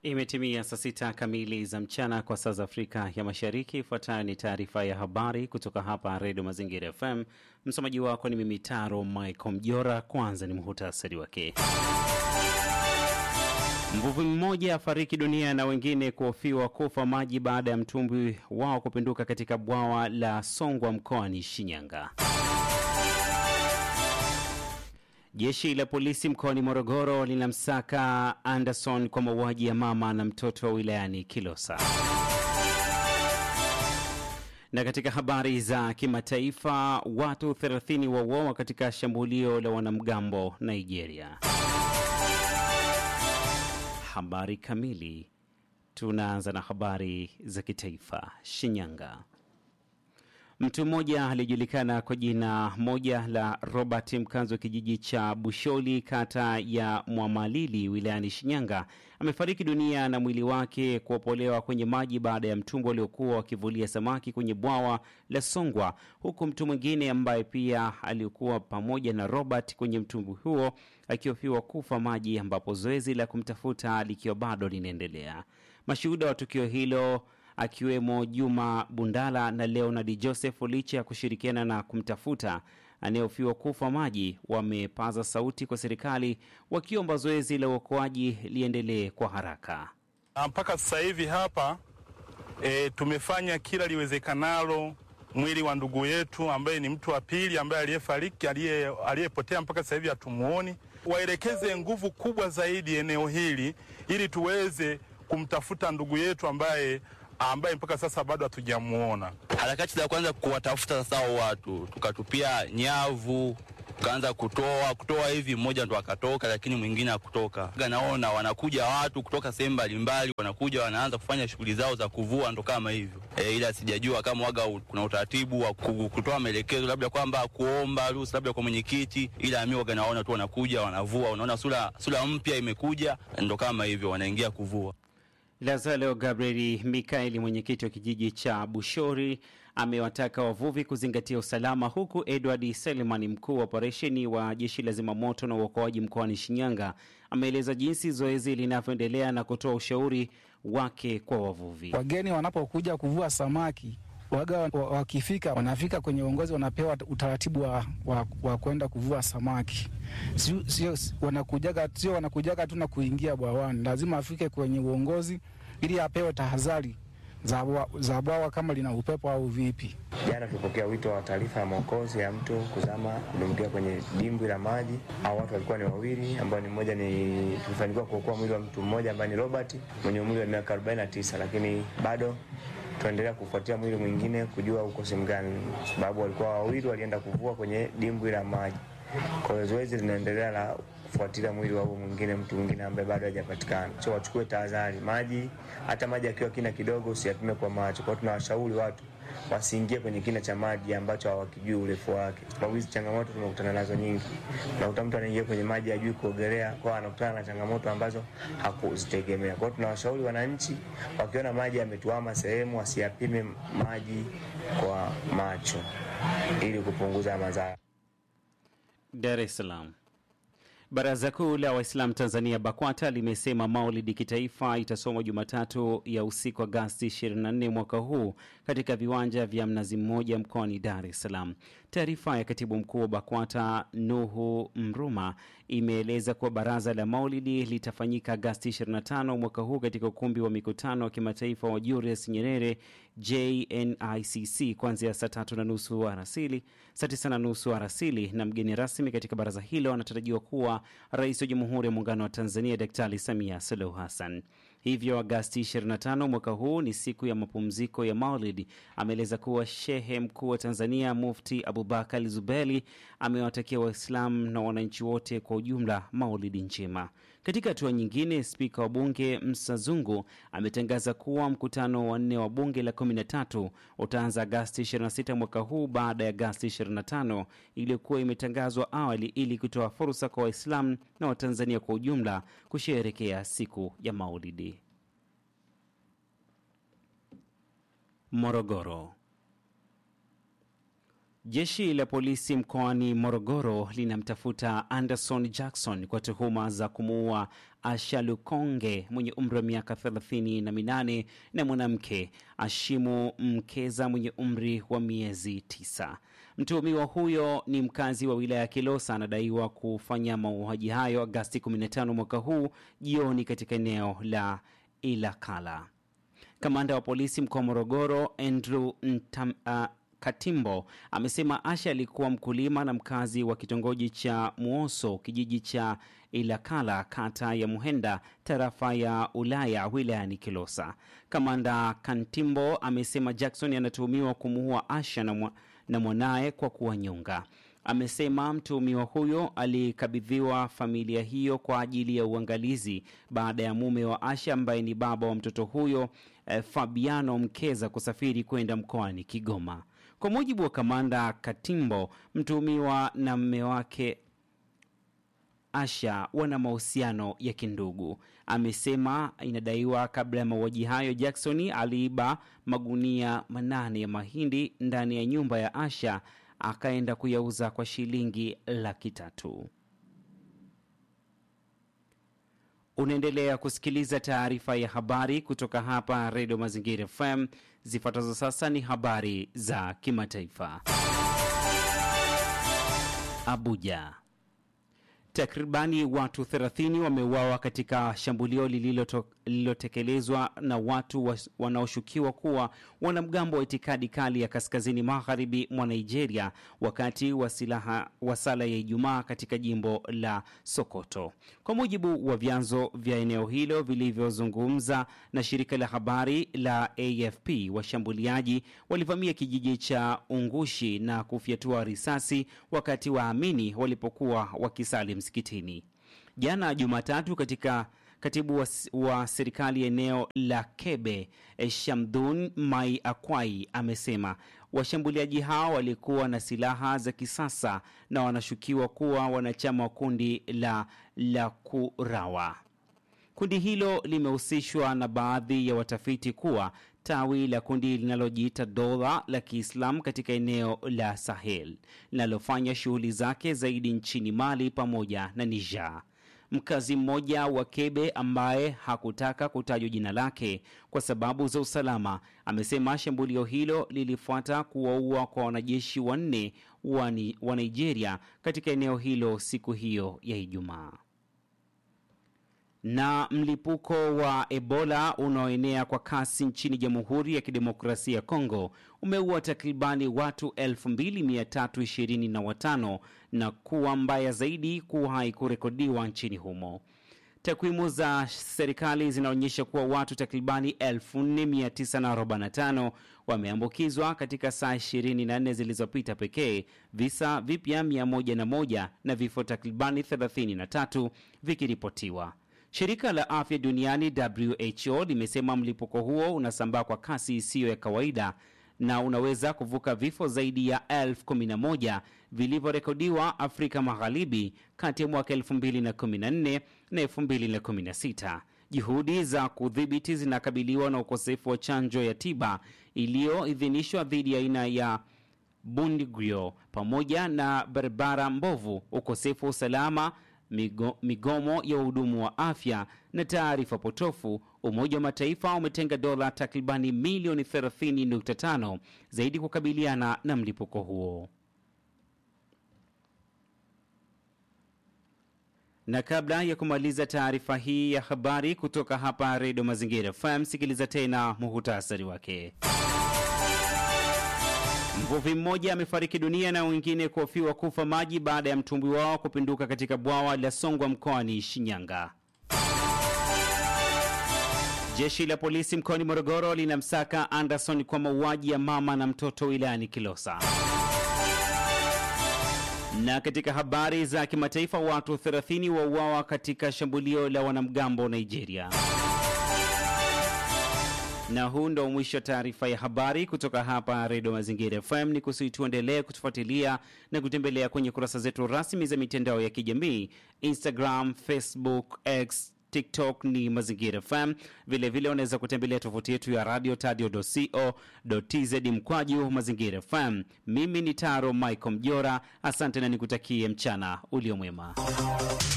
Imetimia saa sita kamili za mchana kwa saa za Afrika ya Mashariki. Ifuatayo ni taarifa ya habari kutoka hapa Redio Mazingira FM. Msomaji wako ni mimi Taro Michael Mjora. Kwanza ni muhutasari wake. Mvuvi mmoja afariki dunia na wengine kuhofiwa kufa maji baada ya mtumbwi wao kupinduka katika bwawa la Songwa mkoani Shinyanga. Jeshi la polisi mkoani Morogoro linamsaka Anderson kwa mauaji ya mama na mtoto wa wilayani Kilosa. Na katika habari za kimataifa, watu 30 wauawa katika shambulio la wanamgambo Nigeria. Habari kamili. Tunaanza na habari za kitaifa. Shinyanga. Mtu mmoja aliyejulikana kwa jina moja la Robert, mkazi wa kijiji cha Busholi, kata ya Mwamalili, wilayani Shinyanga, amefariki dunia na mwili wake kuopolewa kwenye maji baada ya mtumbwi aliokuwa wakivulia samaki kwenye bwawa la Songwa, huku mtu mwingine ambaye pia alikuwa pamoja na Robert kwenye mtumbwi huo akihofiwa kufa maji, ambapo zoezi la kumtafuta likiwa bado linaendelea. Mashuhuda wa tukio hilo akiwemo Juma Bundala na Leonard Joseph, licha ya kushirikiana na kumtafuta anayehofiwa kufa maji, wamepaza sauti kwa serikali wakiomba zoezi la uokoaji liendelee kwa haraka. Mpaka sasa hivi hapa e, tumefanya kila liwezekanalo mwili wa ndugu yetu ambaye ni mtu wa pili ambaye aliyefariki aliyepotea mpaka sasa hivi hatumuoni. Waelekeze nguvu kubwa zaidi eneo hili ili tuweze kumtafuta ndugu yetu ambaye ambaye mpaka sasa bado hatujamuona. Harakati za kwanza kuwatafuta sasa hao watu, tukatupia nyavu, tukaanza kutoa kutoa hivi, mmoja ndo akatoka, lakini mwingine hakutoka. Naona wanakuja watu kutoka sehemu mbalimbali, wanakuja wanaanza kufanya shughuli zao za kuvua, ndo kama hivyo e, ila sijajua kama waga kuna utaratibu wa kutoa maelekezo, labda kwamba kuomba ruhusa labda kwa mwenyekiti, ila mimi waga naona tu wanakuja wanavua, unaona sura sura mpya imekuja, ndo kama hivyo wanaingia kuvua. Lazaro Gabrieli Mikaeli, mwenyekiti wa kijiji cha Bushori, amewataka wavuvi kuzingatia usalama, huku Edward Selemani, mkuu wa operesheni wa jeshi la zimamoto na uokoaji mkoani Shinyanga, ameeleza jinsi zoezi linavyoendelea na kutoa ushauri wake kwa wavuvi. Wageni wanapokuja kuvua samaki waga wakifika, wanafika kwenye uongozi, wanapewa utaratibu wa, wa, wa kwenda kuvua samaki. Sio, sio wanakujaga, sio wanakujaga tu na kuingia bwawani, lazima afike kwenye uongozi ili apewe tahadhari za bwawa kama lina upepo au vipi. Jana tulipokea wito wa taarifa ya mwokozi ya mtu kuzama kudumbukia kwenye dimbwi la maji. Au watu walikuwa ni wawili, ambao ni mmoja ni tulifanikiwa kuokoa mwili wa mtu mmoja ambaye ni Robert mwenye umri wa miaka 49 lakini bado tunaendelea kufuatia mwili mwingine kujua uko sehemu gani, sababu walikuwa wawili walienda kuvua kwenye dimbwi la maji. Kwa hiyo zoezi linaendelea la kufuatilia mwili wa huyo mwingine, mtu mwingine ambaye bado hajapatikana. So wachukue tahadhari, maji hata maji akiwa kina kidogo usiyapime kwa macho. Kwa hiyo tunawashauri watu wasiingie kwenye kina cha maji ambacho hawakijui urefu wake, sababu hizi changamoto tumekutana nazo nyingi. Unakuta mtu anaingia kwenye maji hajui kuogelea, kwa anakutana na changamoto ambazo hakuzitegemea. Kwa hiyo tunawashauri wananchi, wakiona maji yametuama sehemu, wasiyapime maji kwa macho ili kupunguza madhara. Dar es Salaam. Baraza Kuu la Waislamu Tanzania BAKWATA limesema maulidi kitaifa itasomwa Jumatatu ya usiku Agasti 24 mwaka huu katika viwanja vya Mnazi Mmoja mkoani Dar es Salaam. Taarifa ya katibu mkuu wa BAKWATA Nuhu Mruma imeeleza kuwa baraza la maulidi litafanyika Agasti 25 mwaka huu katika ukumbi wa mikutano wa kimataifa wa Julius Nyerere JNICC kuanzia saa tatu na nusu alasiri, saa tisa na nusu alasiri, na mgeni rasmi katika baraza hilo anatarajiwa kuwa Rais wa Jamhuri ya Muungano wa Tanzania Daktari Samia Suluhu Hassan. Hivyo Agasti 25 mwaka huu ni siku ya mapumziko ya Maulidi. Ameeleza kuwa Shehe Mkuu wa Tanzania Mufti Abubakar Zubeli amewatakia Waislamu na wananchi wote kwa ujumla Maulidi njema. Katika hatua nyingine, spika wa bunge Msa Zungu ametangaza kuwa mkutano wa nne wa bunge la 13 utaanza Agasti 26 mwaka huu baada ya Agasti 25 iliyokuwa imetangazwa awali ili kutoa fursa kwa Waislamu na Watanzania kwa ujumla kusherehekea siku ya Maulidi. Morogoro. Jeshi la polisi mkoani Morogoro linamtafuta Anderson Jackson kwa tuhuma za kumuua Ashalukonge mwenye umri wa miaka thelathini na minane na mwanamke Ashimu Mkeza mwenye umri wa miezi tisa. Mtuhumiwa huyo ni mkazi wa wilaya ya Kilosa, anadaiwa kufanya mauaji hayo Agasti 15 mwaka huu jioni katika eneo la Ilakala. Kamanda wa polisi mkoa wa Morogoro Andrew Ntam, uh, Katimbo amesema Asha alikuwa mkulima na mkazi wa kitongoji cha Muoso, kijiji cha Ilakala, kata ya Muhenda, tarafa ya Ulaya, wilayani Kilosa. Kamanda Kantimbo amesema Jackson anatuhumiwa kumuua Asha na, mwa, na mwanaye kwa kuwanyonga. Amesema mtuhumiwa huyo alikabidhiwa familia hiyo kwa ajili ya uangalizi baada ya mume wa Asha ambaye ni baba wa mtoto huyo eh, Fabiano Mkeza kusafiri kwenda mkoani Kigoma. Kwa mujibu wa kamanda Katimbo, mtuhumiwa na mme wake Asha wana mahusiano ya kindugu. Amesema inadaiwa kabla ya mauaji hayo, Jackson aliiba magunia manane ya mahindi ndani ya nyumba ya Asha akaenda kuyauza kwa shilingi laki tatu. Unaendelea kusikiliza taarifa ya habari kutoka hapa Redio Mazingira FM. Zifuatazo sasa ni habari za kimataifa. Abuja. Takribani watu 30 wameuawa katika shambulio lililotekelezwa na watu wa, wanaoshukiwa kuwa wanamgambo wa itikadi kali ya kaskazini magharibi mwa Nigeria wakati wa silaha wa sala ya Ijumaa katika jimbo la Sokoto. Kwa mujibu wa vyanzo vya eneo hilo vilivyozungumza na shirika la habari la AFP, washambuliaji walivamia kijiji cha Ungushi na kufyatua risasi wakati waamini walipokuwa wakisali msikitini. Jana Jumatatu, katika katibu wa, wa serikali eneo la Kebe Shamdun Mai Akwai amesema washambuliaji hao walikuwa na silaha za kisasa na wanashukiwa kuwa wanachama wa kundi la Lakurawa. Kundi hilo limehusishwa na baadhi ya watafiti kuwa tawi la kundi linalojiita dola la Kiislamu katika eneo la Sahel linalofanya shughuli zake zaidi nchini Mali pamoja na Niger. Mkazi mmoja wa Kebe ambaye hakutaka kutajwa jina lake kwa sababu za usalama amesema shambulio hilo lilifuata kuwaua kwa wanajeshi wanne wa Nigeria katika eneo hilo siku hiyo ya Ijumaa na mlipuko wa Ebola unaoenea kwa kasi nchini Jamhuri ya Kidemokrasia ya Kongo umeua takribani watu 2325 na kuwa mbaya zaidi kuwahi kurekodiwa nchini humo. Takwimu za serikali zinaonyesha kuwa watu takribani 4945 wameambukizwa katika saa 24 zilizopita pekee, visa vipya 101 na vifo takribani 33 vikiripotiwa. Shirika la afya duniani WHO limesema mlipuko huo unasambaa kwa kasi isiyo ya kawaida na unaweza kuvuka vifo zaidi ya elfu kumi na moja vilivyorekodiwa Afrika Magharibi kati ya mwaka 2014 na 2016. Juhudi za kudhibiti zinakabiliwa na ukosefu wa chanjo ya tiba iliyoidhinishwa dhidi ya aina ya Bundibugyo pamoja na barabara mbovu, ukosefu wa usalama migo, migomo ya wahudumu wa afya na taarifa potofu. Umoja wa Mataifa umetenga dola takribani milioni 30.5 zaidi kukabiliana na mlipuko huo. Na kabla ya kumaliza taarifa hii ya habari kutoka hapa Redio Mazingira FM, sikiliza tena muhutasari wake. Mvuvi mmoja amefariki dunia na wengine kuhofiwa kufa maji baada ya mtumbwi wao kupinduka katika bwawa la Songwa mkoani Shinyanga. Jeshi la polisi mkoani Morogoro linamsaka Anderson kwa mauaji ya mama na mtoto wilayani Kilosa. Na katika habari za kimataifa, watu 30 wauawa katika shambulio la wanamgambo Nigeria. Na huu ndo mwisho wa taarifa ya habari kutoka hapa Redio Mazingira FM. Ni kusihi tuendelee kutufuatilia na kutembelea kwenye kurasa zetu rasmi za mitandao ya kijamii Instagram, Facebook, X, TikTok ni Mazingira FM. Vilevile unaweza kutembelea tovuti yetu ya radio tadio.co.tz mkwaju Mazingira FM. Mimi ni Taro Michael Mjora, asante na nikutakie mchana uliomwema.